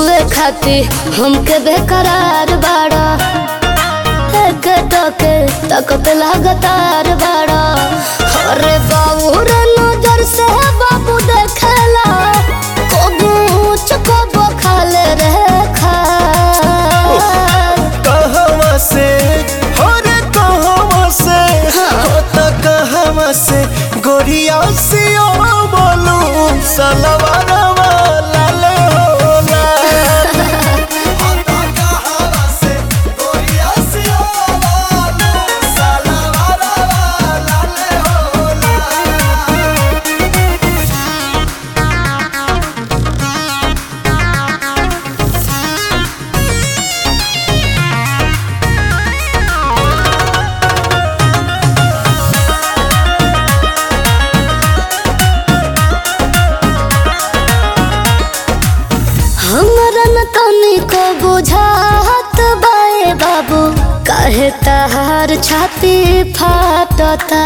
छुए खाती हमके बेकरार बाड़ा एक टके तकत लगातार बाड़ा अरे बाबू रे नजर से बाबू देखला कबू चकबो खाले रे खा कहवा से हो रे कहवा से हो त कहवा से गोरिया से ओ बोलू सलवारवा लाल हो लाल हो त कहवा से गोरिया से ओ बोलू सलवारवा लाल हो लाल हमरा न तनिको बुझात बाए बाबू काहे तहार छाती फाटता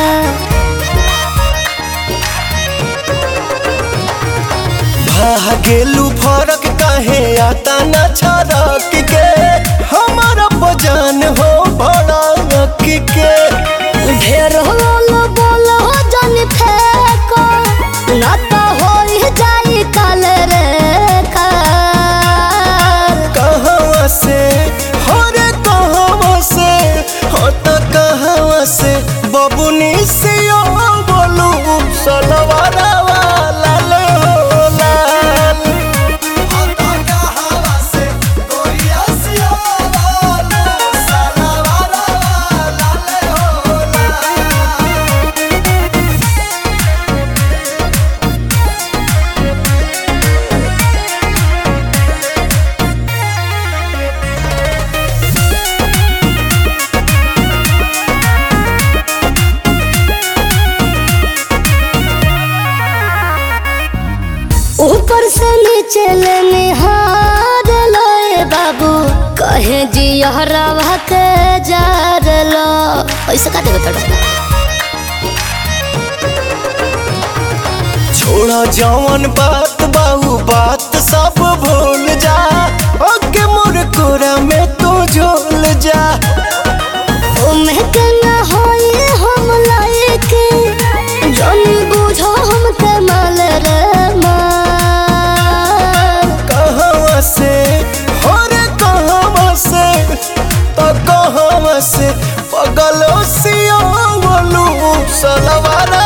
भागेलू फरक काहे आता न छरक के हमारा बजान हो भड़क के ढेर होल बोल हो जन फेको न त होई जाई काल रे कार कहवा से हो रे कहवा से हो त कहवा से बबुनी से ओ बोलू सलवारवा लाल हो लाल हो त कहवा से गोरिया से ओ बोलू सलवारवा लाल हो लाल ऊपर से नीचे ले निहार लोए बाबू कहे जी हरावा के जार लो ऐसे का देवे तोड़ा छोड़ा जवन बात बाहू बात सब भूल जा ओके मोर कोरा में तू झोल जा ओमे के ना होई हम लायके जन बुझो हम के माल रे माल कहवा से हो रे कहवा से तो कहवा से पगलो सिया बोलू सलवारा